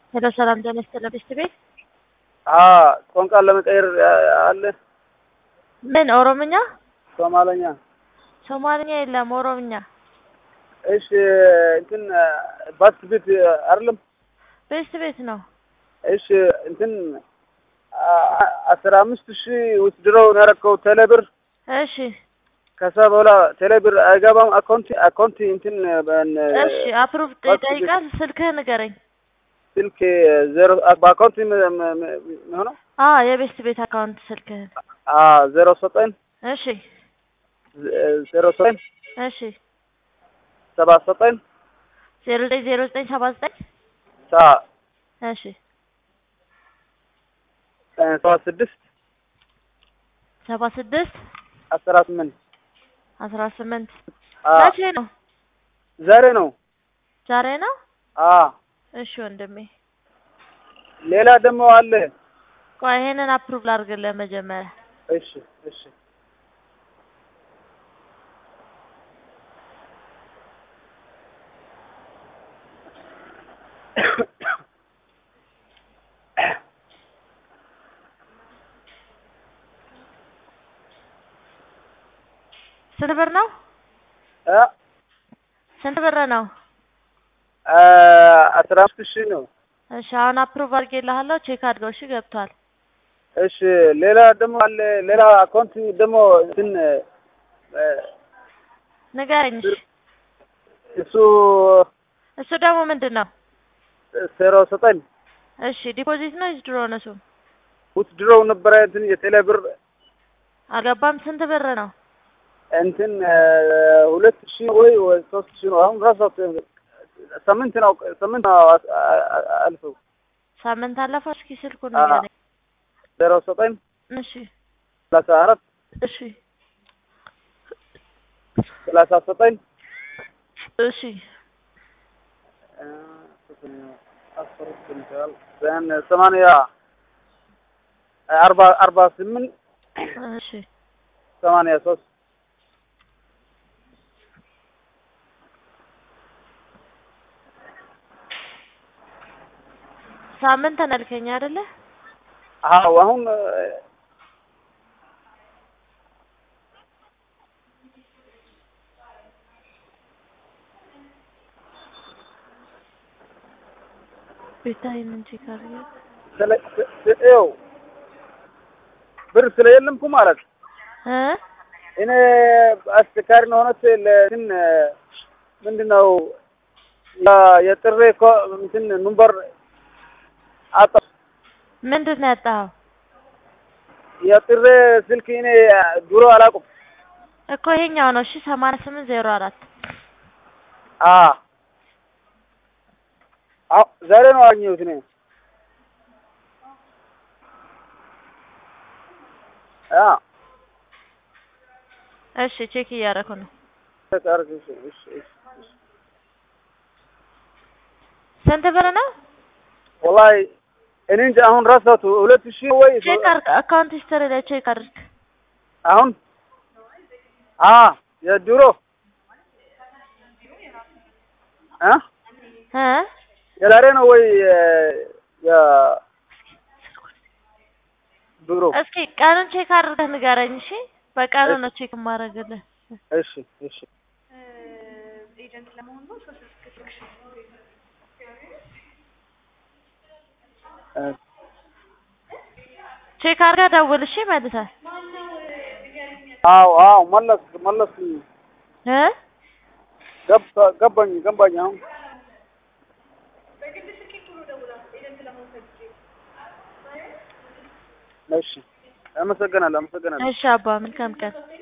ሄሎ ሰላም ጤና ይስጥልኝ ብስት ቤት ቋንቋ ለመቀየር አለ ምን ኦሮምኛ ሶማለኛ ሶማልኛ የለም ኦሮምኛ እሺ እንትን ባስ ቤት አይደለም ቤስት ቤት ነው እሺ እንትን አስራ አምስት ሺህ ውስድረው ያረከው ቴሌብር እሺ ከዛ በኋላ ቴሌብር አይገባም አካውንት አካውንት እንትን እሺ አፕሩቭ ይጠይቃል ስልክህ ንገረኝ ስልክ ዜሮ በአካውንት የሚሆነው አ የቤስት ቤት አካውንት ስልክህን ዜሮ ዘጠኝ እሺ ዜሮ ዘጠኝ እሺ ሰባ ዘጠኝ ዜሮ ዘጠኝ ዜሮ ዘጠኝ ሰባ ዘጠኝ ሳ እሺ ሰባ ስድስት ሰባ ስድስት አስራ ስምንት አስራ ስምንት መቼ ነው ዛሬ ነው ዛሬ ነው አ እሺ ወንድሜ ሌላ ደግሞ አለ ቆይ ይሄንን አፕሩቭ ላድርግልህ መጀመሪያ እሺ እሺ ስንት ብር ነው እ ስንት ብር ነው አስራ አምስት ሺህ ነው እሺ አሁን አፕሩቭ አድርጌልሃለሁ ቼክ አድርገው እሺ ገብቷል እሺ ሌላ ደግሞ አለ ሌላ አካውንት ደግሞ እንትን ንገረኝ እሺ እሱ እሱ ደግሞ ምንድን ነው ዜሮ ዘጠኝ እሺ ዲፖዚት ነው ወይስ ድሮ ነው እሱ ውትድሮው ነበረ እንትን የቴሌ ብር አልገባም ስንት ብር ነው እንትን ሁለት ሺህ ወይ ወይ ሶስት ሺህ ነው አሁን ራሱ ሳምንት ነው ሳምንት ነው አልፈው ሳምንት አለፈው እስኪ ስልኩን ንገረኝ ዜሮ ዘጠኝ እሺ ሰላሳ አራት እሺ ሰላሳ ዘጠኝ እሺ ሰማንያ አርባ አርባ ስምንት እሺ ሰማንያ ሶስት ሳምንት ነልከኝ አይደለ አዎ አሁን ቤታይ ምን ቼክ አድርጌ ው ብር ስለየለምኩ ማለት እ እኔ አስቸጋሪ ነው ሆነት ለእንትን ምንድን ነው የጥሬ እኮ እንትን ኑምበር አጣ ምንድን ነው ያጣኸው የጥሬ ስልክ እኔ ድሮ አላውቅም እኮ ይሄኛው ነው እሺ ሰማንያ ስምንት ዜሮ አራት አ አዎ ዛሬ ነው አገኘሁት እኔ አ እሺ ቼክ እያደረኩ ነው ተቃርክ እሺ እሺ እሺ ስንት ብር ነው ወላሂ እኔ እንጃ አሁን ረሳሁት ሁለት ሺህ ወይ ቼክ አድርግ አካውንት ሂስትሪ ላይ ቼክ አድርግ አሁን አ የድሮ እ እ የዛሬ ነው ወይ የ ድሮ እስኪ ቀኑን ቼክ አድርገህ ንገረኝ እሺ በቀኑ ነው ቼክ የማደርግልህ እሺ እሺ ቼክ አድርገህ ደውል እሺ መልሰህ አዎ አዎ መለስ መለስ እ ገባ ገባኝ ገባኝ አሁን እሺ አመሰግናለሁ አመሰግናለሁ እሺ አባ መልካም ቀን